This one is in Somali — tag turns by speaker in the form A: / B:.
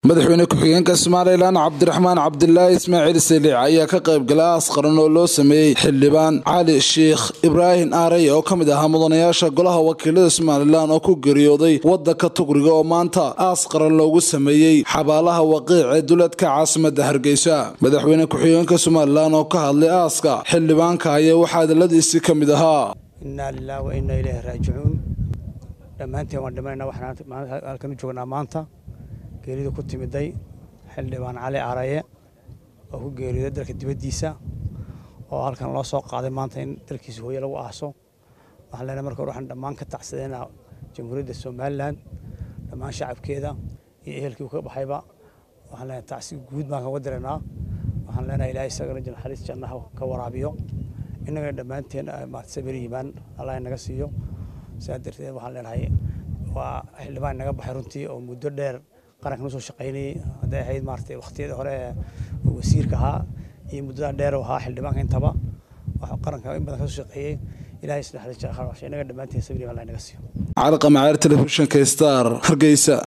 A: madaxweyne ku-xigeenka somalilan cabdiraxmaan cabdilaahi ismaaciil saliic ayaa ka qaybgalay aas qaran oo loo sameeyey xildhibaan cali sheikh ibraahim aarey oo ka mid ahaa mudanayaasha golaha wakiilada somalilan oo ku geeriyooday wadanka tugriga oo maanta aas qaran loogu sameeyey xabaalaha waqiic ee duleedka caasimada hargeysa madaxweyne ku-xigeenka somalilan oo ka hadlay aaska xildhibaanka ayaa waxaa hadaladiisii ka mid ahaa
B: innaa lilah wa innaa ilaahi raajicuun dhammaanteen waan dhimanayna waxaan halkan u joognaa maanta geerida ku timiday xildhibaan cali araye oo ku geeriyooday dalka dibaddiisa oo halkan loo soo qaaday maanta in dalkiisa hooye lagu aaso waxaan leenahay marka hore waxaan dhammaan ka tacsadeynaa jamhuuriyadda somalilan dhammaan shacabkeeda iyo ehelkii ka baxayba waxaan leenahay tacsi guud baan kaga diraynaa waxaan leenahay ilaahay isagana naxariis jannaha ka waraabiyo innagana dhammaanteen maarta sabir iimaan allah inaga siiyo sidaa darteed waxaan leenahay waa xildhibaan inaga baxay runtii oo muddo dheer qarankan usoo shaqaynayay hadday ahayd maaragtay waqtiyada hore ee wasiirka ahaa iyo muddada dheer oo ahaa xildhibaanka intaba waxaa qaranka in badan kasoo shaqeeyey ilaahay isnaxariis inaga dhammaanteen sabir iimaan allah inaga siiyo
A: cali qamaceer telefishinka star hargeysa